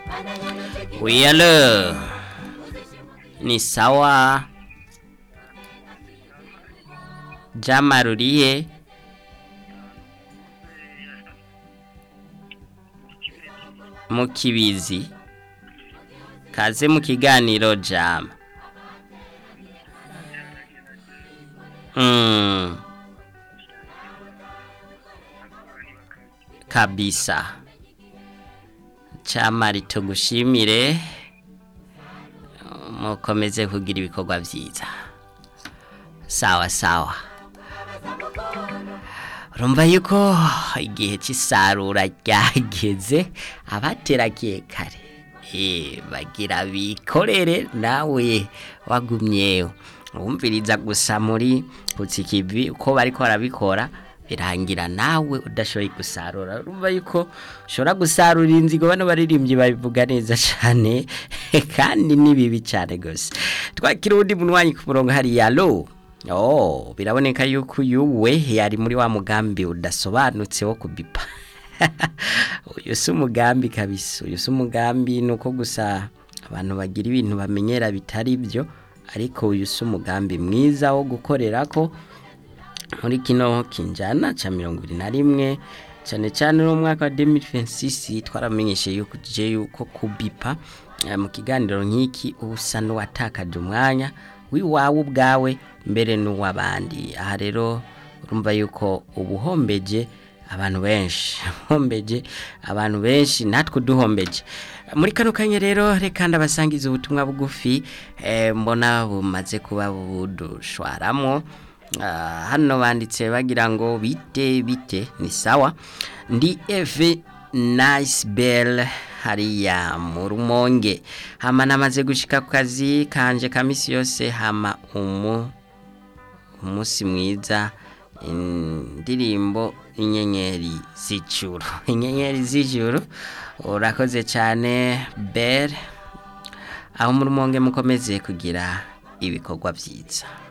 Uyalo. Ni sawa. Jama ruriye. Mu kibizi. Kaze mu kiganiro jama. Mm. Kabisa. Chama ritugushimire mukomeze kugira ibikorwa byiza sawa sawa urumva yuko igihe cy'isarura ryageze abateragiye kare eh bagira bikorere nawe wagumyeho wumviriza gusa muri putsikivi uko bariko barabikora birangira nawe udashoboye gusarura urumva yuko ushobora gusarura inzigo bano baririmbyi babivuga neza cyane kandi ni bibi cyane gusa twakira undi munywanyi ku murongo hariya lo oh biraboneka yuko uyu we yari muri wa mugambi udasobanutse wo kubipa uyu si umugambi kabisa uyu si umugambi ni uko gusa abantu bagira ibintu bamenyera bitari byo ariko uyu si umugambi mwiza wo gukorera ko muri kino kinjana cha mirongo ibiri na rimwe cyane cyane no mwaka wa 2026 twaramenyeshe yuko je yuko kubipa eh, mu kiganiro nk'iki usa n'uwatakaje umwanya wiwawe ubwawe mbere n'uwabandi aha rero urumva yuko ubuhombeje abantu benshi hombeje abantu benshi natwe duhombeje muri kano kanya rero reka ndabasangiza ubutumwa bugufi eh, mbona bumaze kuba budushwaramo Ah, hano banditse bagira ngo bite bite ni sawa ndi eve nice bell hariya mu rumonge hama namaze gushika ku kazi kanje kamisi yose hama umu umunsi mwiza indirimbo inyenyeri z'ijuru inyenyeri z'ijuru urakoze cyane bell aho mu rumonge mukomeze kugira ibikorwa byiza